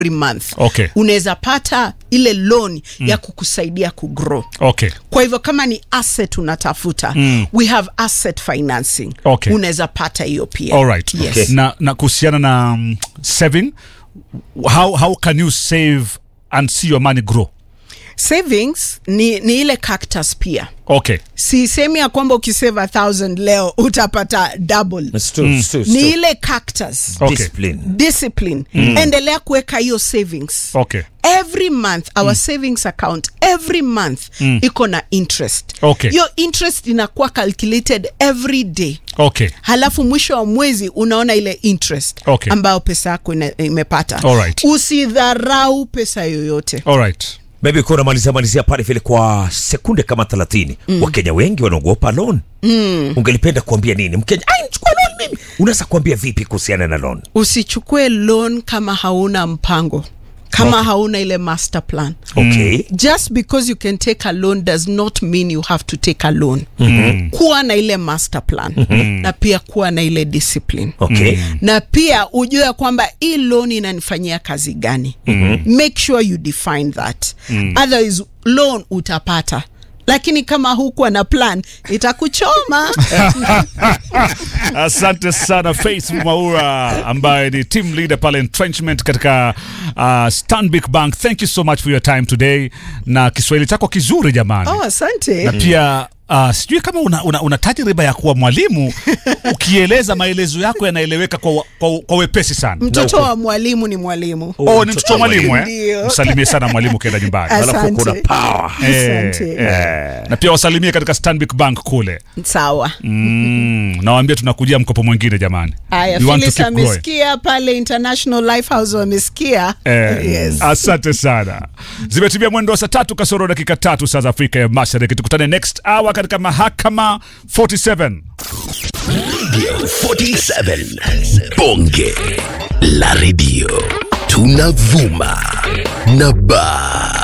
every month Okay. unaweza pata ile loan ya kukusaidia kugrow okay kwa hivyo kama ni asset unatafuta Mm. we have asset financing Okay. unaweza pata hiyo pia Alright. yes. Okay. na, na kuhusiana na um, saving how, how can you save and see your money grow savings ni, ni ile cactus pia okay sisemi ya kwamba ukisave a thousand leo utapata double It's true, it's true, it's ni true. ile cactus Okay. Discipline. discipline endelea kuweka hiyo savings okay every month our savings account every month iko na interest Okay. hiyo interest inakuwa calculated every day okay halafu mwisho wa mwezi unaona ile interest Okay. ambayo pesa yako ina- imepata Alright. usidharau pesa yoyote alright maybe kuwa unamalizia malizia pale vile kwa sekunde kama thelathini mm. wakenya wengi wanaogopa loan mm. ungelipenda kuambia nini mkenya ai nichukua loan mimi unaweza kuambia vipi kuhusiana na loan usichukue loan kama hauna mpango kama Okay. hauna ile master plan okay just because you can take a loan does not mean you have to take a loan mm-hmm. kuwa na ile master plan mm-hmm. na pia kuwa na ile discipline okay na pia ujue ya kwamba hii loan inanifanyia kazi gani mm-hmm. make sure you define that mm. otherwise loan utapata lakini kama hukuwa na plan itakuchoma asante sana Faith Maura ambaye ni team leader pale entrenchment katika uh, Stanbic Bank thank you so much for your time today na Kiswahili chako kizuri jamani oh, asante na pia uh, sijui kama una, una, una tajriba ya kuwa mwalimu ukieleza maelezo yako yanaeleweka kwa, kwa, kwa wepesi sana mtoto wa mwalimu ni mwalimu oh, ni mtoto wa mwalimu eh? Ndio. msalimie sana mwalimu ukienda nyumbani Asante. alafu kuna power Eh, Asante. eh. na pia wasalimie katika Stanbic Bank kule sawa mm, nawaambia tunakujia mkopo mwingine jamani haya We want to Phyllis keep growing. amesikia pale international lifehouse wamesikia Eh, yes. asante sana zimetimia mwendo wa saa tatu kasoro dakika tatu saa za afrika ya mashariki tukutane next hour katika mahakama 47 47 bonge la redio tunavuma na ba